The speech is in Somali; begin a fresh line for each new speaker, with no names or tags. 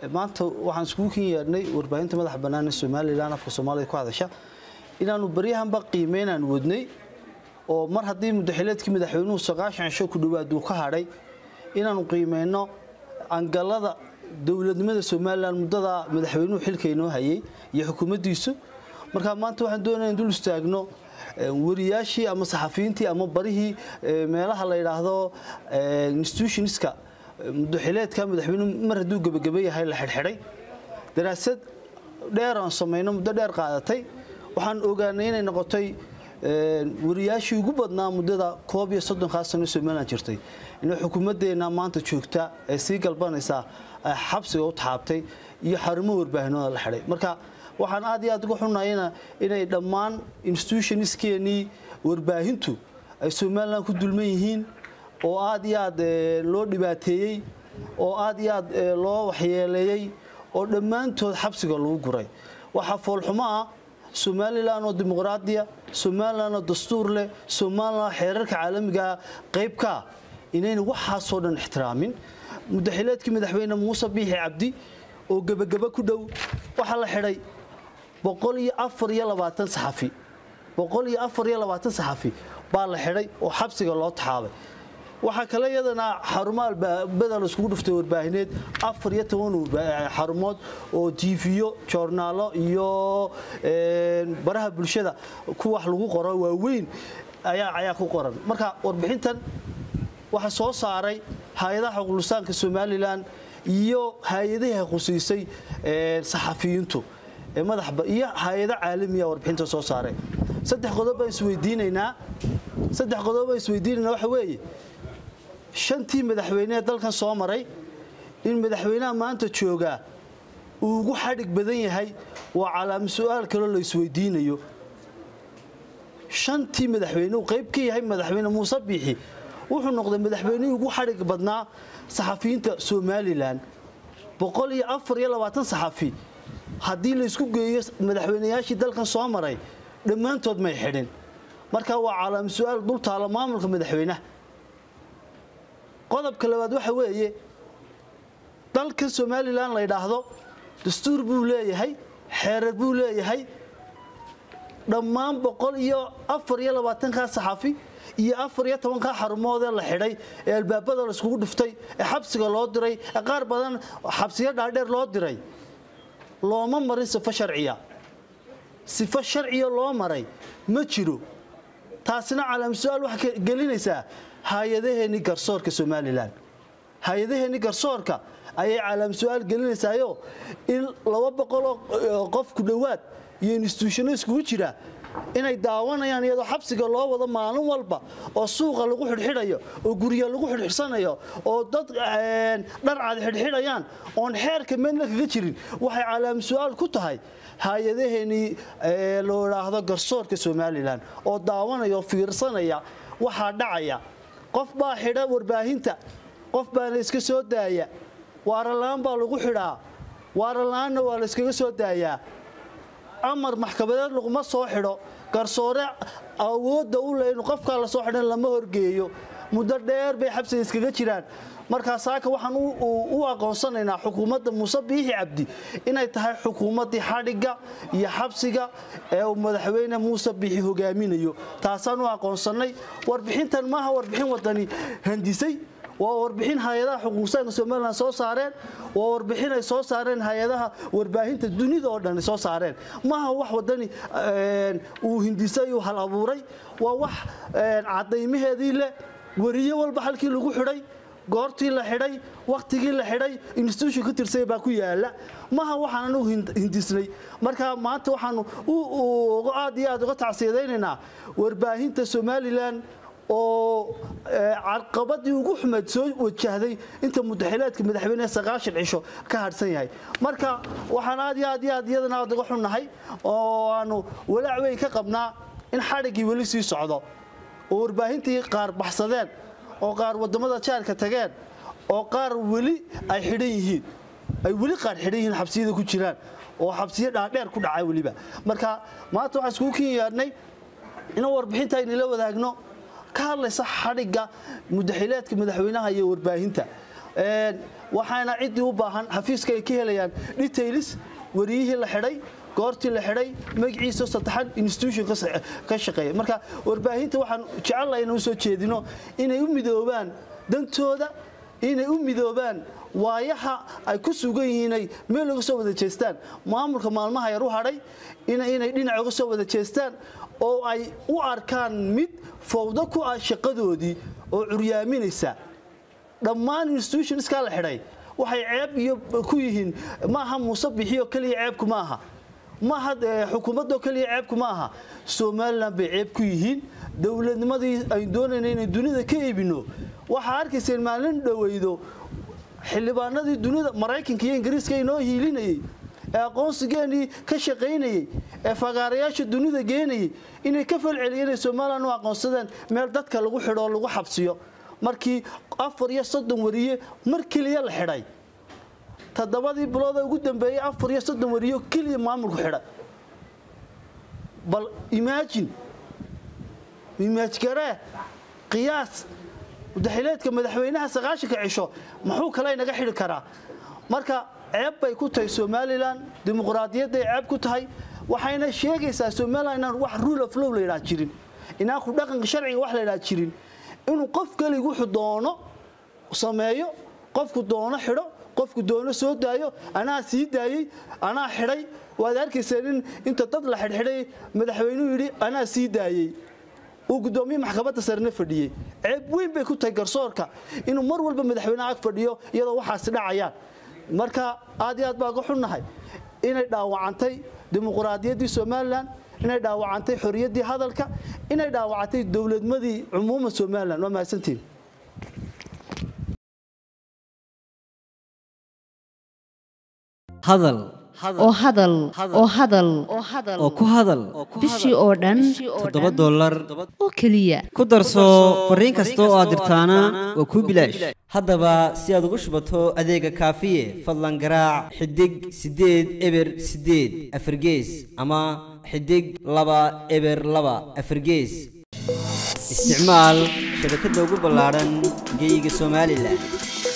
maanta waxaan iskugu kin yeedhnay warbaahinta madaxa bannaan ee somalilan afka soomaalida ku hadasha inaanu baryahanba qiimeynaan wadnay oo mar haddii mudaxileedkii madaxweynuhu sagaashan cisho ku dhowaad uu ka hadhay inaanu qiimeyno angalada dowladnimada somalilan muddada madaxweynuhu xilka inoo hayay iyo xukuumaddiisu marka maanta waxaan doonaya in dul istaagno wariyaashii ama saxafiyiintii ama barihii meelaha la yidhaahdo institutionska mudaxileedka madaxweynuhu mar hadduu gebageba yahay la xidhxidhay daraasad dheer aan samayno muddo dheer qaadatay waxaan ogaanay inay noqotay wariyaashii ugu badnaa muddada koob iyo soddonkaa sano somalilan jirtay inay xukuumaddeena maanta joogta ee sii galbanaysaa xabsiga u taxaabtay iyo xarumo warbaahinooda la xidhay marka waxaan aad iyo aad uga xunayna inay dhammaan institutionskeenii warbaahintu ay somalilan ku dulman yihiin oo aad iyo aad loo dhibaateeyey oo aad iyo aad loo waxyeeleeyey oo dhammaantood xabsiga lagu guray waxaa foolxumo ah somalilan oo dimuqraadiya somalilan oo dastuur leh somalilan xeerarka caalamigaa qaybkaa inayna waxaasoo dhan ixtiraamin mudaxileedkii madaxweyne muuse biixi cabdi oo gebageba ku dhow waxaa la xidhay boqol iyo afar iyo labaatan saxafi boqol iyo afar iyo labaatan saxafi baa la xidhay oo xabsiga loo taxaabay waxaa kale iyadana xarumo albaabada la iskugu dhuftay warbaahineed afar iyo toban xarumood oo tiifiyo joornaalo iyo baraha bulshada ku wax lagu qoro waaweyn ayaa ku qoran marka warbixintan waxaa soo saaray hay-adaha xuquuqlisaanka somalilan iyo hay-adihii khusiisay saxafiyiintu iyo hay-ado caalamiya warbixinta soo saaray saddex qodob baan isweydiinaynaa saddex qodob baan isweydiinaynaa waxa weeye shantii madaxweyne ee dalkan soo maray in madaxweynaha maanta joogaa uu ugu xadhig badan yahay waa calaama su-aal kaloo la isweydiinayo shantii madaxweyne uu qayb ka yahay madaxweyne muuse biixi wuxuu noqday madaxweynihii ugu xadhig badnaa saxafiyiinta somalilan boqol iyo afar iyo labaatan saxafi haddii laysku geeyo madaxweynayaashii dalkan soo maray dhammaantood may xidhin marka waa calaama su-aal dul taalo maamulka madaxweynaha qodobka labaad waxa weeye dalkan somalilan la ydhaahdo dastuur buu leeyahay xeerar buu leeyahay dhammaan boqol iyo afar iyo labaatankaa saxafi iyo afar iyo tobankaa xarumoodee la xidhay ee albaabada laiskugu dhuftay ee xabsiga loo diray ee qaar badan xabsiyo dhaadheer loo diray looma marin sifo sharciya sifo sharciya loo maray ma jiro taasina calaam su-aal waxay gelinaysaa hay-adaheenni garsoorka somalilan hay-adaheenni garsoorka ayay calaam su-aal gelinaysaayo in laba boqoloo qof ku dhowaad iyo instituushano iskugu jira inay daawanayaan iyadoo xabsiga loo wado maalin walba oo suuqa lagu xidhxidhayo oo gurya lagu xidhxidhsanayo oo dad dharcad xidhxidhayaan oon xeerka meedna kaga jirin waxay calaam su-aal ku tahay hay-adaheenii loo idhaahdo garsoorka somalilan oo daawanaya oo fiirsanaya waxaa dhacaya qof baa xidha warbaahinta qof baana iska soo daaya waarala-aan baa lagu xidhaa waarala-aanna waa la iskaga soo daayaa amar maxkamadeed laguma soo xidho garsoore awoodda u le inu qofkaa la soo xidhan lama horgeeyo muddo dheer bay xabsiga iskaga jiraan markaa saaka waxaan u aqoonsanaynaa xukuumadda muuse biixi cabdi inay tahay xukuumaddii xadhigga iyo xabsiga ee uu madaxweyne muuse biixi hogaaminayo taasaan u aqoonsannay warbixintan maaha warbixin wadani handisay waa warbixin hay-adaha xuquuqsaanka somalilan soo saareen waa warbixin ay soo saareen hay-adaha warbaahinta dunida oo dhan soo saareen maaha wax wadani uu hindisay uu hal abuuray waa wax cadaymaheedii leh weriye walba halkii lagu xidhay goortii la xidhay wakhtigii la xidhay institution ka tirsay baa ku yaala maha waxaan anugu hindisnay marka maanta waxaanu aad iyo aad uga tacsiyadaynaynaa warbaahinta somalilan oo carqabadii ugu xumeed soo wajahday inta mudaxileedka madaxweynehe sagaashan cisho ka hadhsan yahay marka waxaan aad iyo aad iyo aad iyadana aad uga xunnahay oo aanu walaac weyn ka qabnaa in xadhiggii weli sii socdo oo warbaahintii qaar baxsadeen oo qaar waddamada jaarka tageen oo qaar weli ay xidhan yihiin ay weli qaar xidhan yihiin xabsiyada ku jiraan oo xabsiyo dhaadheer ku dhacay weliba marka maanta waxaan iskugu kin yeedhnay inuu warbixinta aynila wadaagno ka hadlaysa xadhigga mudaxileedka madaxweynaha iyo warbaahinta Een, waxaana ciddii u baahan xafiiska ay ka helayaan details wariyihii la xidhay goortii la xidhay magaciisa saddexan institution ka sa- ka shaqeeya marka warbaahinta waxaan jecelahay inaan usoo jeedino inay u midoobaan dantooda inay u midoobaan waayaha ay ku sugan yihiinay meel uga soo wada jeestaan maamulka maalmaha yar u hadhay ina- inay dhinac uga soo wada jeestaan oo ay u arkaan mid fowdo ku ah shaqadoodii oo curyaaminaysa dhammaan institutionskaa la xidhay waxay ceeb iyo ku yihiin maaha muuse bixiyo keliya ceebku ma aha maaha eh, xukuumadoo keliya ceebku ma aha somalilan bay ceeb ku yihiin dowladnimadii aynu doonayna inay dunida ka iibino waxaa arkayseen maalin dhoweydo xildhibaanadii dunida maraykanka iyo ingiriiska inoo hiilinayey ee aqoonsigeenii ka shaqaynayey ee fagaarayaasha dunida geenayey inay ka falceliyeen inay somalilan u aqoonsadeen meel dadka lagu xidho oo lagu xabsiyo markii afar iyo soddon wariye mar keliya la xidhay toddobadii bilood ee ugu dambeeyey afar iyo soddon wariyo keliya maamulku xidhay bal imaajin imaajgaree qiyaas mudaxileedka madaxweynaha sagaashanka cisho muxuu kale inaga xidhi karaa marka ceeb bay ku tahay somalilan dimuqraadiyadday ceeb ku tahay waxayna sheegaysaa somalilan inaan wax rule of law la yidhaha jirin inaan ku dhaqanka sharciga wax la yidhaha jirin inuu qof keliga wuxuu doono sameeyo qofku doono xidho qofku doono soo daayo anaa sii daayey anaa xidhay waad arkayseen in inta dad la xidhxidhay madaxweynuhu yidhi anaa sii daayey uu gudoomiye maxkamadda sarena fadhiyey ceeb weyn bay ku tahay garsoorka inuu mar walba madaxweynaha ag fadhiyo iyadoo waxaasi dhacayaan marka aad iyo aad baa ga xunnahay inay dhaawacantay dimuqraadiyaddii somalilan inay dhaawacantay xoriyaddii hadalka inay dhaawacantay dowladmadii cumuuma somalilan waa mahadsantiin
hadal
oo hadal oo hadal
oo ku hadal
bishii oo dhan
toddoba dollar
oo keliya
ku darso fariin kasta oo aad dirtaana waa kuu bilaash haddaba si aad ugu shubato adeega kaafiye fadlan garaac xidig siddeed eber siddeed afargees ama xidig laba eber laba afargees isticmaal shabakadda ugu ballaadhan geyga somalilan